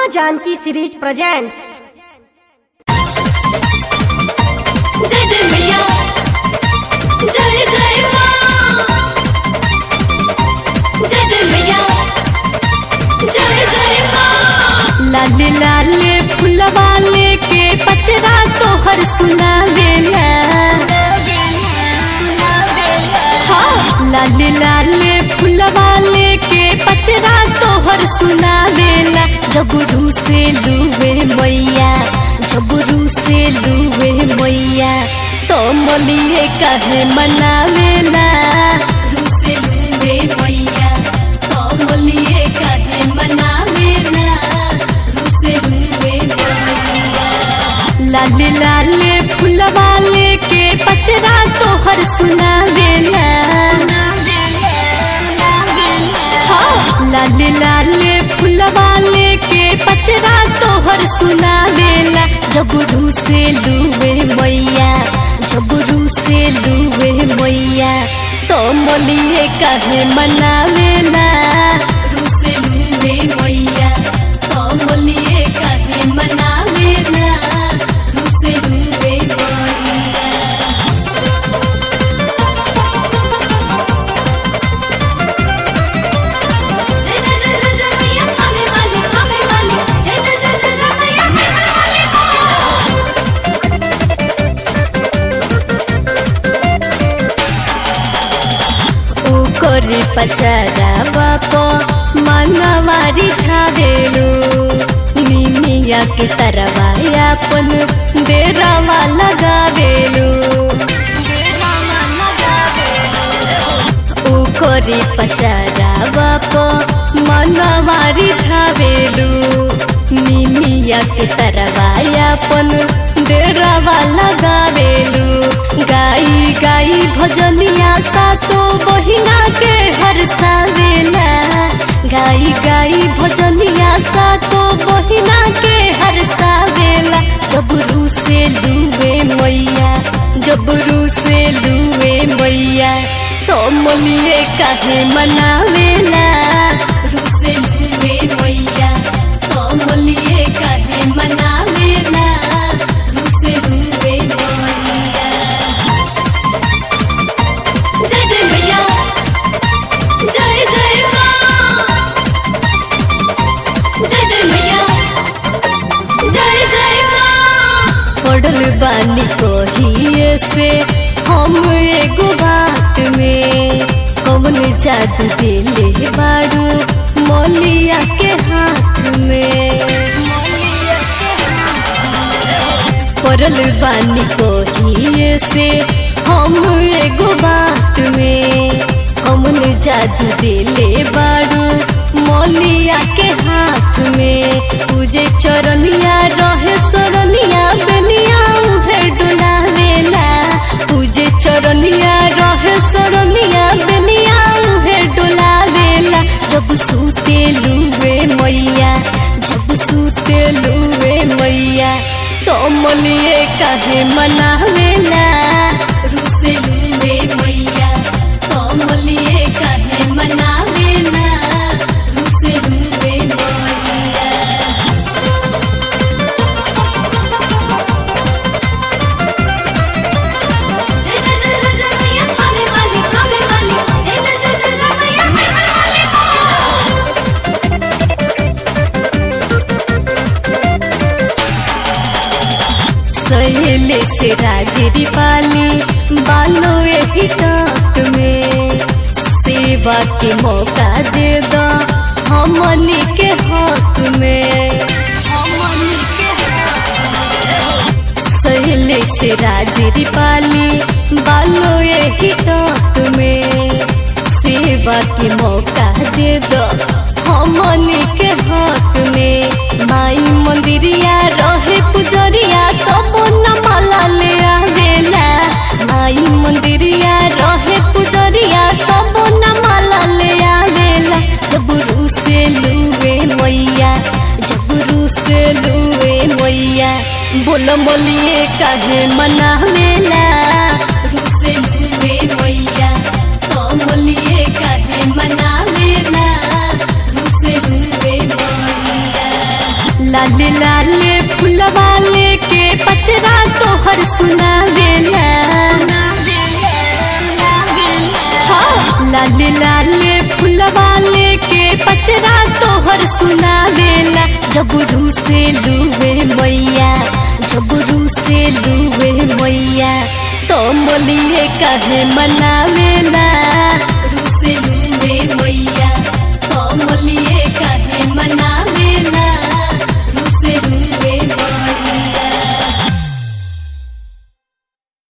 Janaki series presents जय जय मैया जय जय माँ जय जय मैया जय जय माँ लाले लाले फुलवा लेके पचरा तोहर सुनावेला हाँ लाले लाले फुलवा लेके पचरा तोहर सुनावेला जबरू से लुवे मैया जबरू से लुवे मैया तो मलिए कहे मनावेला रूसे लूवे मैया कमलिए कहे मनावेला रूसे लूवे मैया लाले लाले फुलवा लेके पचरा तोहर सुनावेला हाँ, लाले लाले फुलवा लेके पचरा तोहर सुनावेला जबरू से लुवे मैया जबरू से लुवे मैया तो मलिए कहे मनावेला रूसे लूवे मैया कमलिए कहे मनावेला रूसे लूवे मैया जय जय जय जय जय मैया आने वाली आने वाली जय जय जय जय जय मैया आने वाली ओकरे पचरा बाप मनवारी छावेलु निमिया के तरवाया अपन डेरावा लगावेलु ओकरे पचरा बाप मनवारी छावेलु निमिया के तरवाया अपन डेरावा लगावेलु गाई गाई भजनिया सातो बहिना के हरसावेला गाई गाई भजनिया सातो बहिना के हरसावेला जबरू से लुए मैया जबरू से लुए मैया तो मलिए काहे मनावेला रूसे लूवे मैया कमलिए कहे मनावेला रूसे लूवे मैया जय जय मैया जय जय माँ जय जय मैया जय जय माँ पड़ल बानी कहिए से हम एगो बात में कौन जादू दिले बाड़ू मौलिया के हाथ में पड़ल बानी कहिए से हम एगो बात में कौन जादू दिले बाड़ू मौलिया के हाथ में पूजे चरनिया रहे सरनिया बेनिया उहे डोलावेला पूजे चरनिया रहे सरनिया बेनिया उहे डोलावेला जब सूते लुए मैया जब सूते लुए मैया तो मलिए काहे मनावेला रूसे लूवे मैया कमलिए कहे मनावेला रूसे लूवे मैया जय जय जय जय जय मैया आने वाली आने वाली जय जय जय जय जय मैया आने वाली सहेले से राजरी पाली बालो एही टाट में सेवा के मौका दे दो हमनी के हाथ में सहेले से राजरी पाली बालो एही टाट में सेवा के मौका दे दो हमनी के हाथ में माई मंदिरिया रहे पुजरिया तब न माला ले आवेला माई मंदिरिया रहे पुजरिया तब न माला ले आवेला जबरू से लुए मैया जबरू से लुए मैया बोल बोलिए काहे मनावेला रूसे लूवे मैया कमलिए कहे मनावेला रूसे लूवे मैया लाले लाले फुलवा लेके पचरा तोहर सुनावेला हाँ, लाले लाले फुलवा लेके पचरा तोहर सुनावेला जबरू से लुवे मैया जबरू से लुवे मैया तो मोलिए कहे मनावेला रू से लुवे मैया